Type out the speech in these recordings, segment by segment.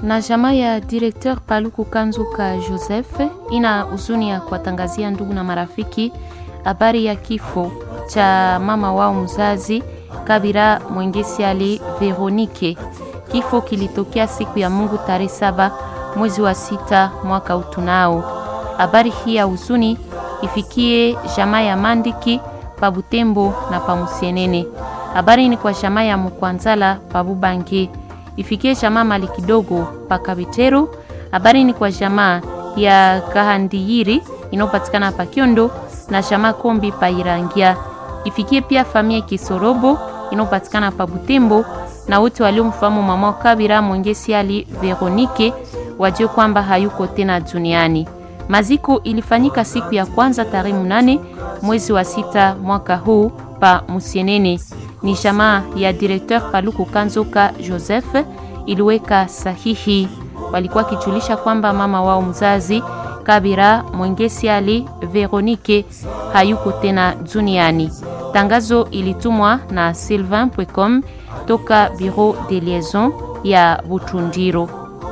na jamaa ya directeur Paluku Kanzuka Joseph ina huzuni ya kuwatangazia ndugu na marafiki habari ya kifo cha mama wao mzazi Kabira Mwengesi Ali Veronike. Kifo kilitokea siku ya Mungu tarehe saba mwezi wa sita mwaka utunao. Habari hii ya huzuni ifikie jamaa ya Mandiki pa Butembo na pa Musienene. Habari ni kwa jamaa ya Mukwanzala pa Bubange ifikie jamaa mali kidogo pa Kabitero. Habari ni kwa jamaa ya Kahandiyiri inayopatikana pa Kiondo na jamaa Kombi pa Irangia. Ifikie pia familia Kisorobo inayopatikana pa Butembo na wote waliomfahamu mama Kabira Mwengesi Ali Veronike wajue kwamba hayuko tena duniani. Maziko ilifanyika siku ya kwanza tarehe mnane mwezi wa sita mwaka huu pa Musienene. Ni jamaa ya directeur Paluku Kanzoka Joseph iliweka sahihi. Walikuwa kijulisha kwamba mama wao mzazi Kabira Mwengesi Ali Veronike hayuko tena duniani. Tangazo ilitumwa na sylvain.com toka Bureau de Liaison ya Butundiro.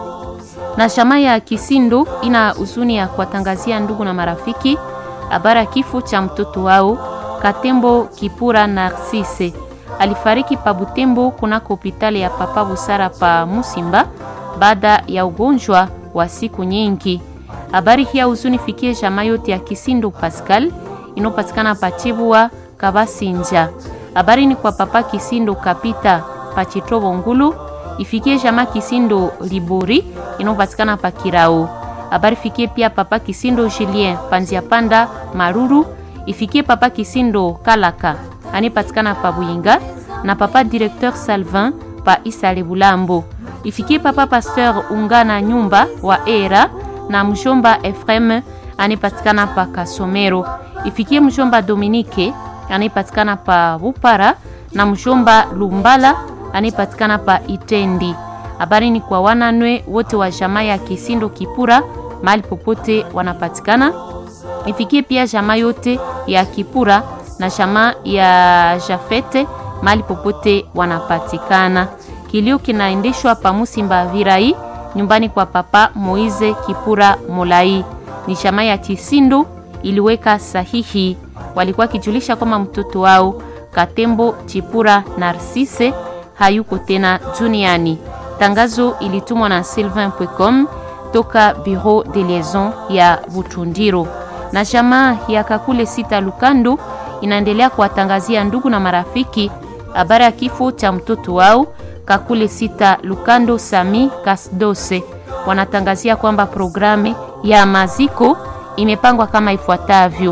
Na jamaa ya Kisindo ina huzuni ya kuwatangazia ndugu na marafiki habari ya kifo cha mtoto wao Katembo Kipura Narcisse alifariki pa Butembo kunako hospitali ya Papa Busara pa Musimba baada ya ugonjwa wa siku nyingi. Habari hii ya huzuni fikie jamaa yote ya Kisindo Pascal inopatikana pa Chibua Kabasinja. Habari ni kwa Papa Kisindo Kapita pa Chitobo Ngulu ifikie jamaa Kisindo Libori inopatikana pa Kirao. Habari fikie pia Papa Kisindo Julien Panzia Panda Maruru ifikie Papa Kisindo Kalaka anipatikana pa Buyinga na Papa Directeur Salvin pa Isale Bulambo. Ifikie Papa Pasteur Ungana Nyumba wa Era na mjomba Efrem anipatikana pa Kasomero. Ifikie mjomba Dominique anipatikana pa Bupara na mjomba Lumbala anipatikana pa Itendi. Habari ni kwa wananwe wote wa jamaa ya Kisindo Kipura mahali popote wanapatikana. Ifikie pia jamaa yote ya Kipura na jamaa ya Jafete mahali popote wanapatikana. Kilio kinaendeshwa pa Musimba Virai nyumbani kwa Papa Moize Kipura Molai. Ni jamaa ya Kisindo iliweka sahihi, walikuwa kijulisha kwamba mtoto wao Katembo Chipura Narcisse hayuko tena duniani. Tangazo ilitumwa na sylvain.com toka Bureau de Liaison ya Butundiro. Na jamaa ya Kakule Sita Lukando inaendelea kuwatangazia ndugu na marafiki habari ya kifo cha mtoto wao Kakule Sita Lukando Sami Kasdose. Wanatangazia kwamba programu ya maziko imepangwa kama ifuatavyo.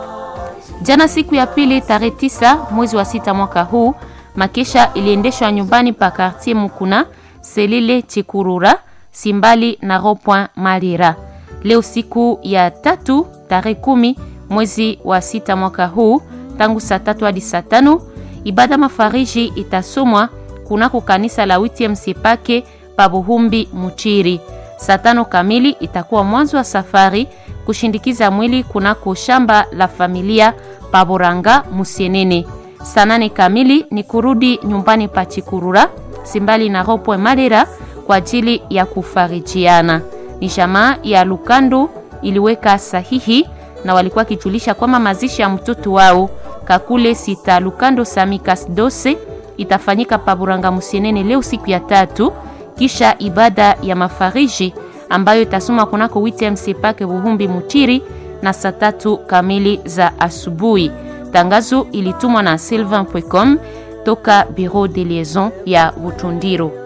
Jana siku ya pili tarehe tisa mwezi wa sita mwaka huu makesha iliendeshwa nyumbani pa Quartier Mukuna Selile Chikurura Simbali na Ropoint Malira. Leo siku ya tatu tarehe kumi mwezi wa sita mwaka huu tangu saa tatu hadi saa tano ibada mafariji itasomwa kunako kanisa la WTM Sepake pa Buhumbi Muchiri. Saa tano kamili itakuwa mwanzo wa safari kushindikiza mwili kunako shamba la familia pa Boranga Musienene. Saa nane kamili ni kurudi nyumbani pa Chikurura Simbali na Ropoe Malera kwa ajili ya kufarijiana. Ni jamaa ya Lukando iliweka sahihi na walikuwa kijulisha kwamba mazishi ya mtoto wao Kakule Sita Lukando Samikas Dose itafanyika Paburanga Musienene leo siku ya tatu, kisha ibada ya mafariji ambayo itasoma kunako WTMC Pake Buhumbi Mutiri na saa tatu kamili za asubuhi. Tangazo ilitumwa na sylvain.com toka Bureau de Liaison ya Butundiro.